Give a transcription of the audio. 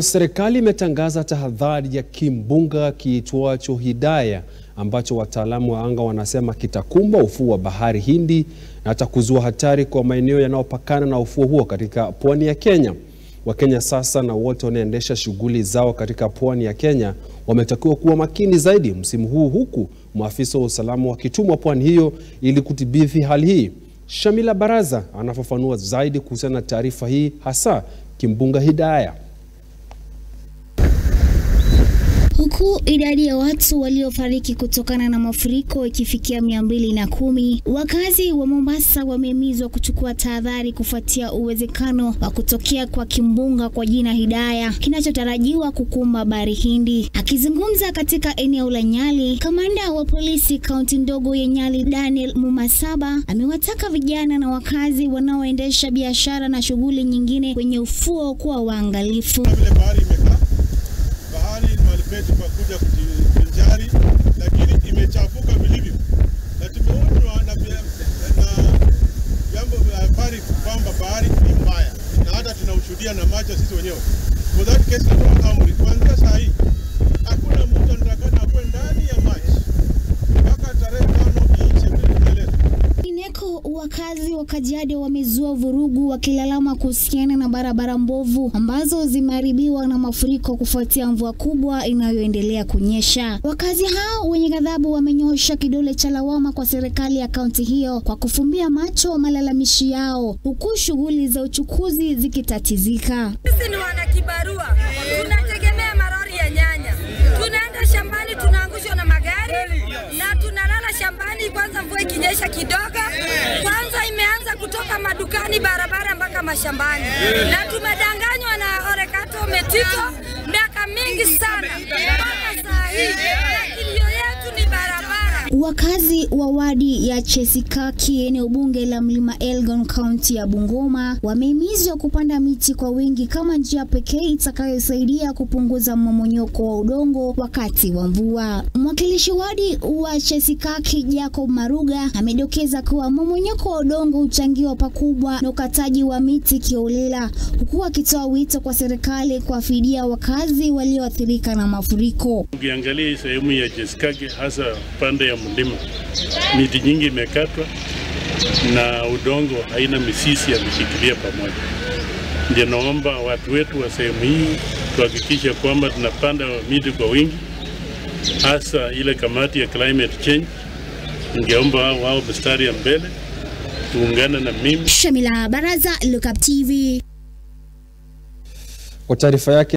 Serikali imetangaza tahadhari ya kimbunga kiitwacho Hidaya ambacho wataalamu wa anga wanasema kitakumba ufuo wa bahari Hindi na hata kuzua hatari kwa maeneo yanayopakana na ufuo huo katika pwani ya Kenya. Wakenya sasa na wote wanaendesha shughuli zao katika pwani ya Kenya wametakiwa kuwa makini zaidi msimu huu, huku maafisa wa usalama wakitumwa pwani hiyo ili kudhibiti hali hii. Shamila Baraza anafafanua zaidi kuhusiana na taarifa hii, hasa kimbunga Hidaya. Huku idadi ya watu waliofariki kutokana na mafuriko ikifikia mia mbili na kumi, wakazi wa Mombasa wamehimizwa kuchukua tahadhari kufuatia uwezekano wa kutokea kwa kimbunga kwa jina Hidaya kinachotarajiwa kukumba bahari Hindi. Akizungumza katika eneo la Nyali, kamanda wa polisi kaunti ndogo ya Nyali Daniel Mumasaba amewataka vijana na wakazi wanaoendesha biashara na shughuli nyingine kwenye ufuo kuwa waangalifu. vile bahari imekaa bahari mahali petu pa kuja kujivinjari, lakini imechafuka vilivyo, na tumeonywa na vya- na vyombo vya habari kwamba bahari ni mbaya, na hata tunaushuhudia na macho sisi wenyewe. For that case, natoa amri kuanzia saa hii, hakuna mtu anatakana akuwe ndani ya maji mpaka tarehe tano iishe vile tunaeleza. Kwingineko, wakazi wa Kajiado wamezua vurugu wakilalama kuhusiana na barabara mbovu ambazo zimeharibiwa na mafuriko kufuatia mvua kubwa inayoendelea kunyesha. Wakazi hao wenye ghadhabu wamenyoosha kidole cha lawama kwa serikali ya kaunti hiyo kwa kufumbia macho malalamishi yao, huku shughuli za uchukuzi zikitatizika. Sisi ni wanakibarua, tunategemea marori ya nyanya. Tunaenda shambani, tunaangushwa na magari na tunalala shambani. Kwanza mvua ikinyesha kidogo, kwanza imeanza kutoka madukani, barabara mpaka mashambani, na tumedanganywa na Orekato Metito miaka mingi sana mpaka saa hii, na kilio yetu ni barabara. Wakazi wa wadi ya Chesikaki eneo bunge la Mlima Elgon kaunti ya Bungoma wamehimizwa kupanda miti kwa wingi kama njia pekee itakayosaidia kupunguza mmomonyoko wa udongo wakati wa mvua. Mwakilishi wadi wa Chesikaki Jacob Maruga amedokeza kuwa mmomonyoko wa udongo huchangiwa pakubwa na ukataji wa miti kiolela, huku akitoa wito kwa serikali kuwafidia wakazi walioathirika na mafuriko. Ukiangalia hii sehemu ya Cheskake hasa pande ya mlima, miti nyingi imekatwa na udongo haina misisi ya kushikilia pamoja. Ndio naomba watu wetu wa sehemu hii tuhakikishe kwamba tunapanda miti kwa wingi, hasa ile kamati ya climate change. Ningeomba wao wao mstari ya mbele, tuungane na mimi Shamila Baraza, Look Up TV. Kwa taarifa yake